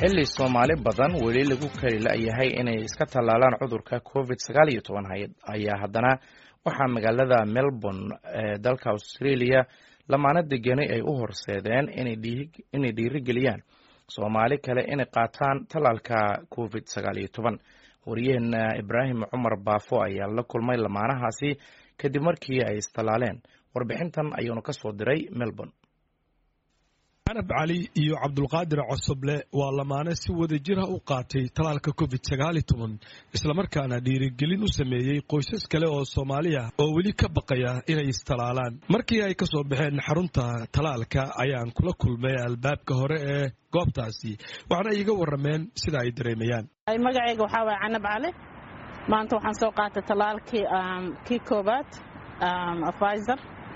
xilli soomaali badan weli lagu kari la-yahay inay iska tallaalaan cudurka covid sagaal iyo toban ayaa haddana waxaa magaalada melbourne ee dalka australia lamaano degani ay u horseedeen inay dhiirigeliyaan soomaali kale inay qaataan tallaalka covid sagaal iyo toban wariyaheena ibraahim cumar baafo ayaa la kulmay lamaanahaasi kadib markii ay istallaaleen warbixintan ayuunu ka soo diray melbourne canab cali iyo cabdulqaadir cosoble waa lamaane si wada jira u qaatay talaalka covid sagaali toban islamarkaana dhiirigelin u sameeyey qoysas kale oo soomaali ah oo weli ka baqaya inay istalaalaan markii ay ka soo baxeen xarunta talaalka ayaan kula kulmay albaabka hore ee goobtaasi waxaana iiga warameen sida ay dareemayaan magacayga waxaa waaya canab cali maanta waxaan soo qaatay talaalkii kii koobaad afizer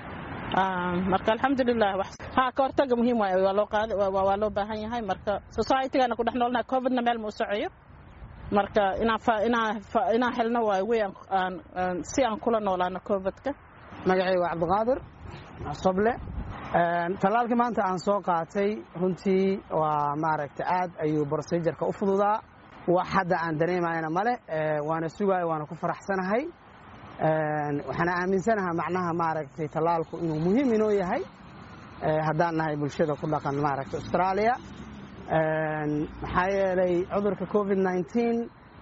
marka alxamdulilah ha ka hortaga muhiim waay waa loo qaada waa loo baahan yahay marka societygana ku dhex noolnahay covidna meel ma u socoyo marka inaan helno waay wey si aan kula noolaano covidka magacayga waa cabdiqaadir soble tallaalkii maanta aan soo qaatay runtii waa maaragtay aad ayuu procedureka u fududaa wax hadda aan dareemayana male waana sugaaya waana ku faraxsanahay waxaana aaminsanaha macnaha maaragtay tallaalku inuu muhiim inoo yahay haddaan nahay bulshada ku dhaqan maaragtay australia maxaa yeelay cudurka covid nneteen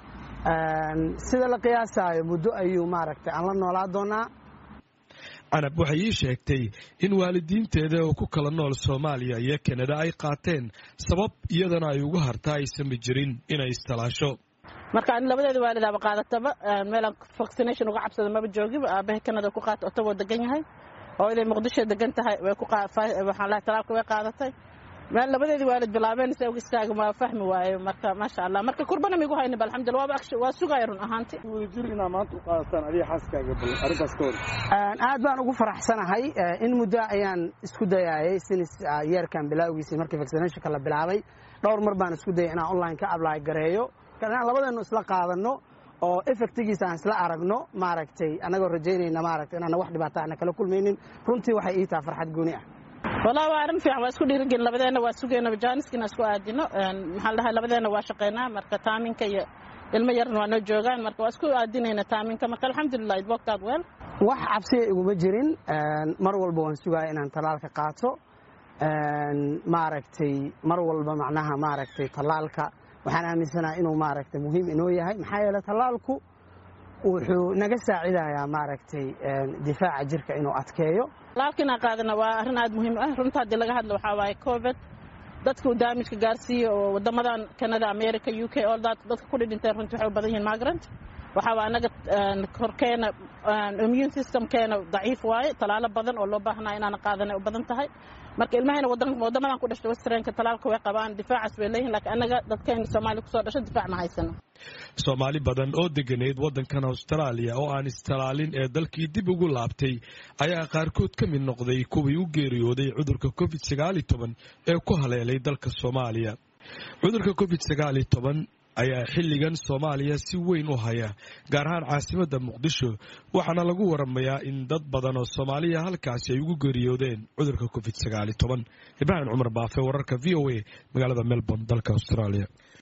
sida la qiyaasaayo muddo ayuu maaragtay aan la noolaa doonaa canab waxay ii sheegtay in waalidiinteeda oo ku kala nool soomaaliya iyo kanada ay qaateen sabab iyadana ay ugu harta aysanba jirin inay istalaasho marka ani labadeeda waalidaaba qaadataba meelaan vaccination uga cabsada maba joogiba aabahay kanada ku qaata otagoo degan yahay oo inay muqdisho degan tahay waxaan lahay talaalka way qaadatay meel labadeedii waalid bilaabeen se uga istaaga ma fahmi waayo marka maasha allah marka kurbana migu haynaba alxamdulillah waaba waa sugaya run ahaanti wadajir inaa maanta u qaadataan adiga xaaskaaga bal arrintaas ka hor aad baan ugu faraxsanahay in muddo ayaan isku dayaayay sinis yeerkan bilaawgiisii markii vaccinationka la bilaabay dhowr mar baan isku dayay inaan online ka apply gareeyo inaan labadeenu isla qaadano oo effectigiisa aan isla aragno maaragtay annagoo rajaynayna maaragtay inaana wax dhibaata ana kala kulmaynin runtii waxay ii taha farxad gooni ah wallahi waa arrin fiican waa isku dhiirigelin labadeenna waa sugayna jaaniskina isku aadino maxaan dhahay labadeenna waa shaqaynaa marka taaminka iyo ilmo yarna waa noo joogaan marka waa isku aadinayna taaminka marka alxamdulilah it worked out well wax cabsiya iguma jirin mar walba waan sugaaya inaan tallaalka qaato maaragtay mar walba macnaha maaragtay tallaalka waxaan aaminsanaha inuu maaragtay muhiim inoo yahay maxaa yeele tallaalku wuxuu naga saacidayaa maaragtay difaaca jirka inuu adkeeyo talaalkiinaa qaadana waa arrin aad muhiim ah runta haddii laga hadlo waxaa waaye covid dadka uu daamijka gaarsiiye oo wadamadan canada america u k all that dadka ku dhidhinteen runtii waxay u badan yihiin migrant waxaa waa anaga korkeena immune systemkeena daciif waaye talaalo badan oo loo baahnaa inaana qaadanay u badan tahay marka ilmahayna wadamadan ku dhashtay westrenka talaalka way qabaan difaacaas bay leeyihin lakiin annaga dadkayna soomaaliya kusoo dhasho difaac ma haysano soomaali badan oo deganeyd waddankan austraaliya oo aan istalaalin ee dalkii dib ugu laabtay ayaa qaarkood ka mid noqday kuwii u geeriyooday cudurka covid sagaali toban ee ku haleelay dalka soomaaliya cudurka covid sagaali toban ayaa xilligan soomaaliya si weyn u haya gaar ahaan caasimadda muqdisho waxaana lagu waramayaa in dad badan oo soomaaliya halkaasi ay ugu geeriyoodeen cudurka covid sagaali toban ibraahim cumar baafe wararka v o a magaalada melbourne dalka australia